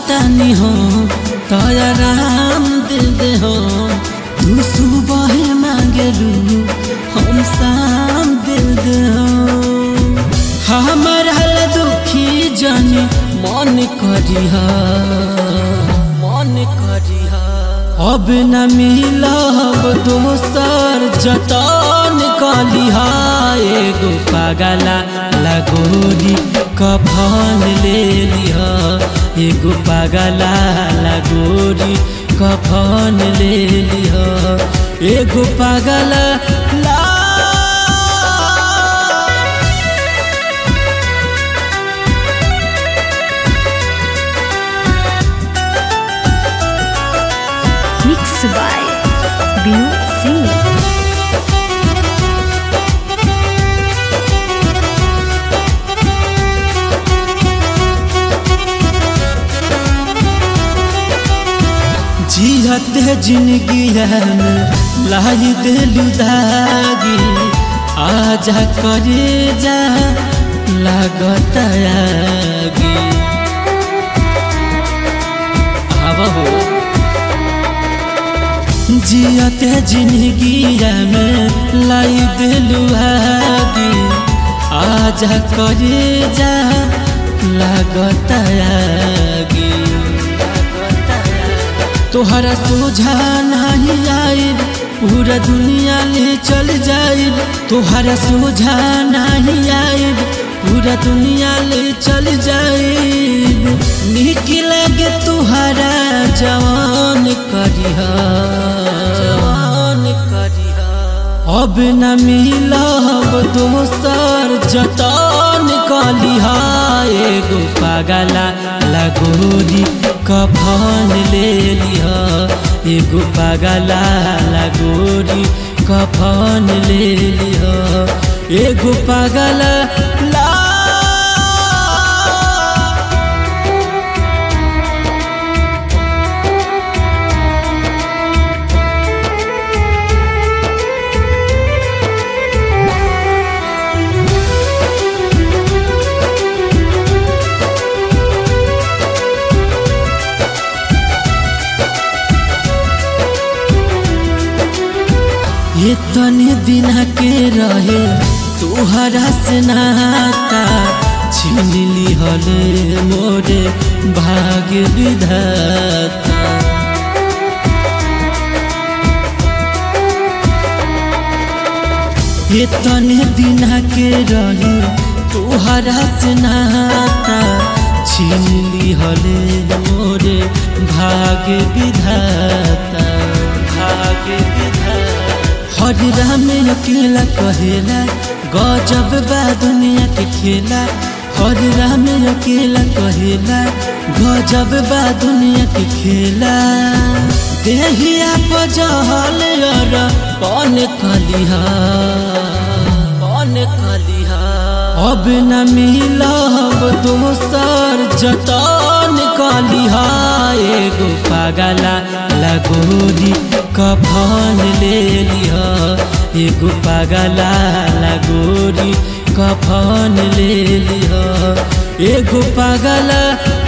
चाहतानी हो तोरा राम दे दे हो तू सुबह मांगलू हम शाम दे दे हो हमारा ला दुखी जानी मन करिहा मन करिहा अब न मिलब दोसर जतन कलिहा एगो पागला लगोरी कफन ले लिहा एगो पागला लगोरी कफन ले लिहा एगो पागला ला Mixed by Vinod Singh. जियत जिंदगी में लाई दिलु दागी आजा करे जा लागत आगी आव हो जियत जिंदगी में लाई दिलु आगी आजा करे जा लागत आगी तोहरा सोझा नहीं आइल पूरा दुनिया ले चल जाइल तोहरा सोझा नहीं आइल पूरा दुनिया ले चल जाइल निक लगे तोहरा जवान करिहा जवान करिहा अब न मिलब दोसर जतन कलिहा एगो पागला लगोरी कफन ले लिहा एगो पागला लगोरी कफन ले लिहा एगो पागला ला इतने दिन के रहे तोहरा से नाता छीन लिहल मोरे भाग्य विधाता इतने दिन के रहे तोहरा से नाता छीन लिहल मोरे भाग्य विधाता भाग्य विधाता हर राम अकेला कहेला गजब बा दुनिया के खेला हर राम अकेला कहेला गजब बा दुनिया के खेला देहिया पजहल अर कौन कलिहा कौन कलिहा अब न मिलब दोसर जतन कलिहा एगो पागला लगोरी कफन ले लिहा एगो पागला लगोरी कफन ले लिहा एगो पागला